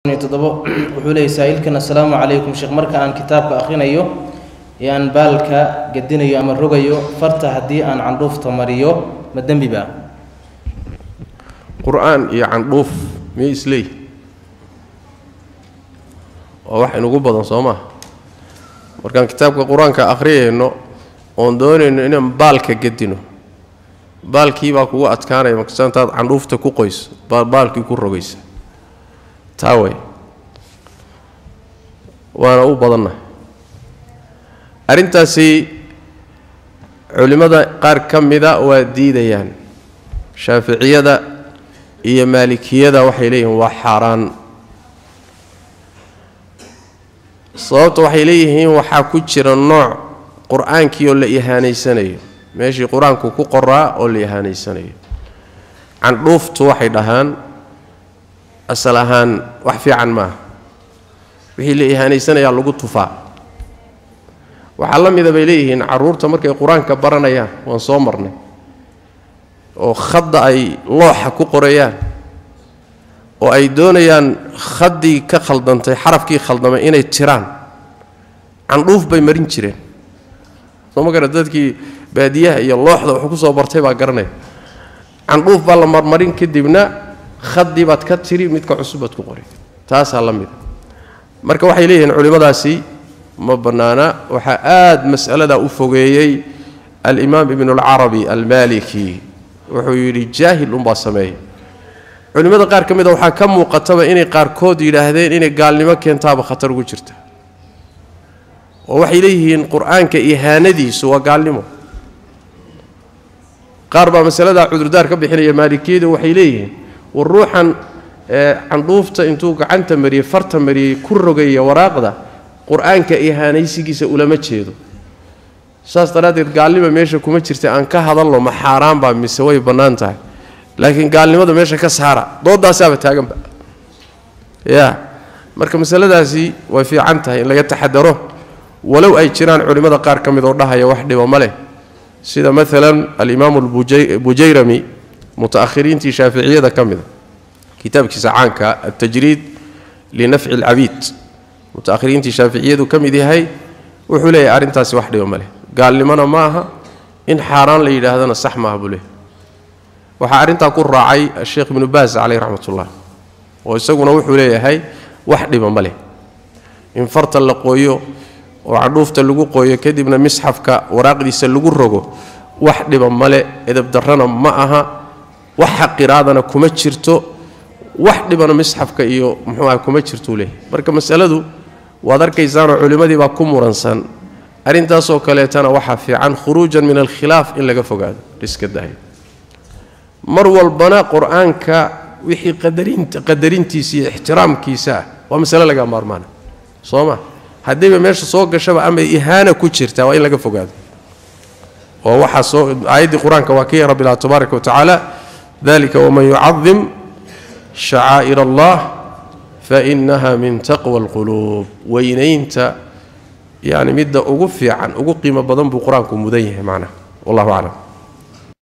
todobo wuxuu leeyay saa-iilkan assalaamu calaykum sheekh marka aan kitaabka akhrinayo ee aan baalka gedinayo ama rogayo farta haddii aan candhuufta mariyo ma dembi baa qur-aan iyo candhuuf miyay isleeyihi waa wax inugu badan soo maa markaan kitaabka qur-aanka akhriyayno oon doonayno inaan baalka gedino baalkii baa kugu adkaanaya markasta intaad candhuufta ku qoyso baa baalkii ku rogaysa taa way waana u badannahay arrintaasi culimmada qaar ka mida waa diidayaan shaaficiyada iyo maalikiyada waxay leeyihiin waa xaaraan sababta waxay leeyihiin waxaa ku jira nooc qur-aankii oo la ihaanaysanayo meeshii qur-aanku ku qoraa oo la ihaanaysanayo candhuuftu waxay dhahaan asal ahaan wax fiican maaha wixii la ihaanaysanayaa lagu tufaa waxaa la mida bay leeyihiin carruurta markay qur-aanka baranayaan waan soo marnay oo khadda ay looxa ku qorayaan oo ay doonayaan khaddii ka khaldantay xarafkii khaldamay inay tiraan candhuuf bay marin jireen soo ma gara dadkii baadiyaha iyo looxda wuxuu ku soo bartay baa garanaya candhuuf baa la marmarin kadibna khadii baad ka tiri midka cusub baad ku qori taasaa la mida marka waxay leeyihiin culimmadaasi ma bannaana waxaa aada mas'aladaa u fogeeyey alimaam ibnulcarabi almaliki wuxuu yidhi jaahil unbaa sameeya culimmada qaar ka mida waxaa ka muuqataba inay qaarkood yidhaahdeen inay gaalnimo keentaaba khatar ugu jirta oo waxay leeyihiin qur-aanka ihaanadiisu waa gaalnimo qaar baa masaladaa cudurdaar ka bixinaya maalikiyadu waxay leeyihiin war ruuxan candhuufta intuu gacanta mariyey farta mariyey ku rogaya waraaqda qur-aanka ihaanaysigiisa ulama jeedo saas daraaddeed gaalnima meesha kuma jirta aan ka hadalno ma xaaraan baa mise way bannaan tahay laakiin gaalnimada meesha ka saara doodaasaaba taaganba ya marka masaladaasi way fiican tahay in laga taxadaro walow ay jiraan culimmada qaar ka mid oo dhahaya wax dhibo ma leh sida maalan alimaamu bujayrami mutaakhiriintii shaaficiyada ka mida kitaabkiisa caanka altajriid linafci alcabiid mutaakhiriintii shaaficiyadu ka mid yahay wuxuu leeyahay arrintaasi wax dhiba ma leh gaalnimona ma aha in xaaraan la yidhaahdana sax maaha buu leeyahy waxaa arrintaa ku raacay asheekh ibnu baas caleyh raxmatullah oo isaguna wuxuu leeyahay wax dhiba ma leh in farta la qooyo oo candhuufta lagu qooyo kadibna misxafka waraaqdiisa lagu rogo wax dhiba male edabdarrana ma aha wax xaqiraadana kuma jirto wax dhibana misxafka iyo muxuuaha kuma jirtuu leeyahy marka masaladu waad arkaysaanoo culimmadii baa ku muransan arrintaasoo kaleetana waxaa fiican khuruujan min alkhilaaf in laga fogaado iska dahayo mar walbana qur-aanka wixii qadarinta qadarintiisa iyo ixtiraamkiisa ah waa masale laga maarmaana soo ma haddayba meesha soo gashaba ama ihaana ku jirta waa in laga fogaado oo waxaa soo aayaddii qur-aanka waa kii rabbi lah tabaaraka watacaala dalika waman yucadim shacaa'ir allah fainaha min taqwa alquluub weynaynta yani midda ugu fiican ugu qiimo badan buu qur-aanku mudan yahay macnaha wallahu aclam